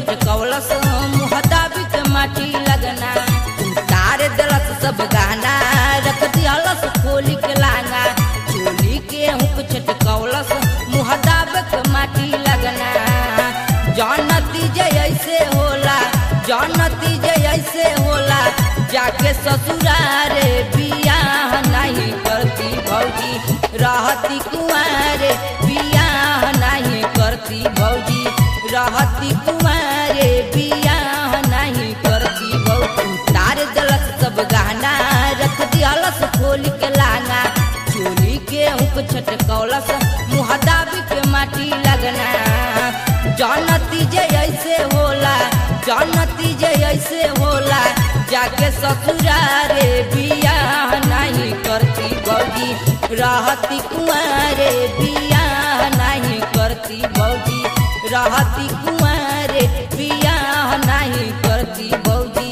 छटकौलस मुहदाबी के माटी लगना उतार दलस सब गहना रख दियालस खोली के लांगा चोली के हुक छटकौलस मुहदाब के माटी लगना जानती जे ऐसे होला जानती जे ऐसे होला जाके ससुरारे बियाह नहीं करती भौजी रहती कुंवारे बियाह नहीं करती भौजी रहती कुंवारे बियाह नहीं करती भौजी तार दलस सब गहना रख दियालस खोल के लाना चोली के हुक छटकौलस मुहदाबी के माटी लगना जानती जे ऐसे होला जानती जे ऐसे होला जाके ससुरारे बियाह नहीं करती भौजी रहती कुंवारे बियाह नहीं करती भौजी रहती कुंवारे बियाह नहीं करती भौजी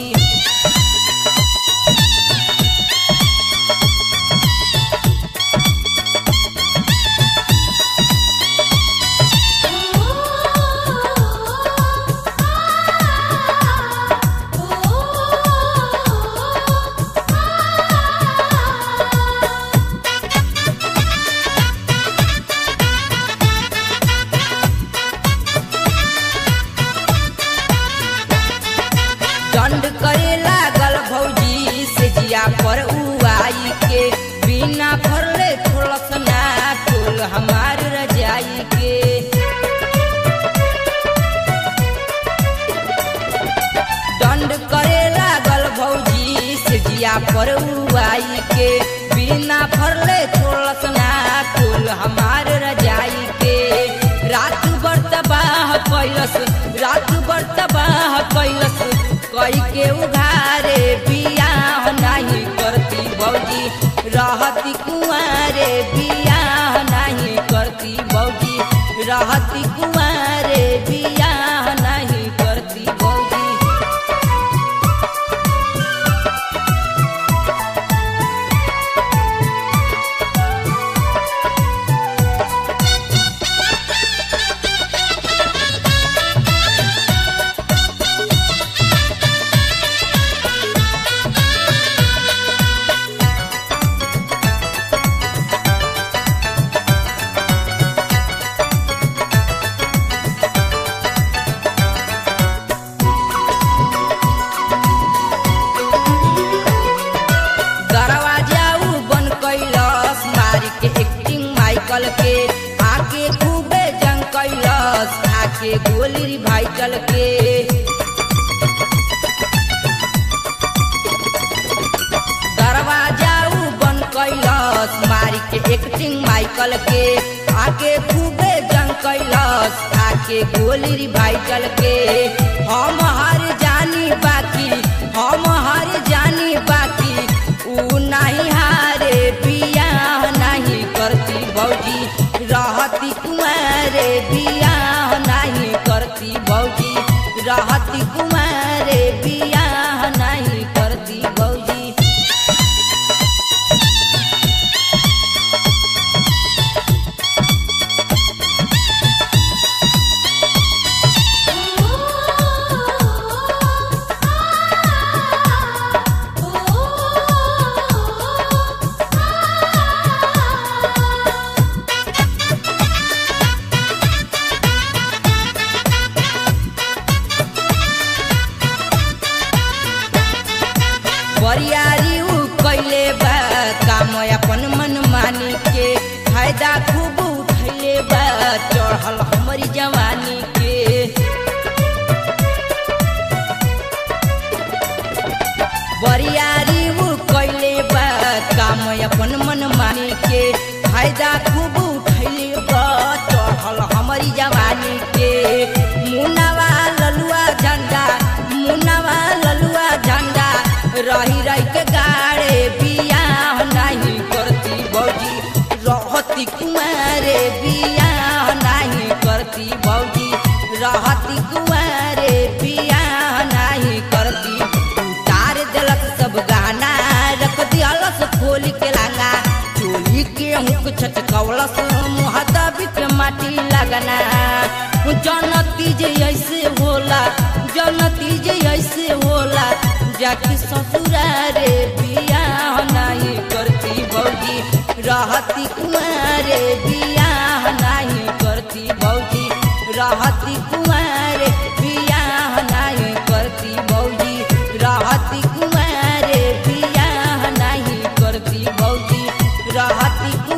दंड करे लागल भौजी से जिया पर उआई के बिना भरले थोड़स ना टोल हमार रजाई के दंड करे लागल भौजी से जिया पर उआई के बिना भरले थोड़स ना टोल हमार रजाई के रात भर तबाह कैलस रात भर तबाह कैलस कई के उघारे बियाह नहीं करती भौजी रहती कुंवारे बियाह नहीं करती भौजी रहती कुंवारे बियाह नहीं करती भौजी दरवाजा उ बन कैलस मारी के एक्टिंग माइकल के आके खूबे जंग कैलस आके गोली भाई चल के दरवाजा उ बन कैलस मारी के एक्टिंग माइकल के आके खूबे जंग कैलस आके गोली भाई चल के हम हार जानी बाकी हम हार जानी बाकी ऊ नहीं हारे बियाह नहीं करती भौजी रहती कुमारे बियाह नहीं करती भौजी रहती कुमारे बियाह नहीं करती भौजी बरियारी उ कैले बा काम अपन मन मानी के फायदा खूब उठैले बा चढ़ल हमारी जवानी के बरियारी उ कैले बा काम अपन मन मानी के फायदा खूब उठैले बा चढ़ल हमारी जवानी के मुनावा ललुआ झंडा मुनावा ललुआ झंडा रही रही के गाड़े बियाह नहीं करती भौजी रहती कुमारे बियाह नहीं करती भौजी रहती कुमारे बियाह नहीं करती उतार दिलक सब गाना रख दियालस खोल के लांगा चोली गेहूँ के छटकौलस मुहदबी के माटी लगना जनती जे ऐसे होला जनती जे ऐसे होला जाके ससुरारे बियाह नहीं करती भौजी रहती कुमारे बियाह नहीं करती भौजी रहती कुमारे बियाह नहीं करती भौजी रहती कुमारे बियाह नहीं करती भौजी रहती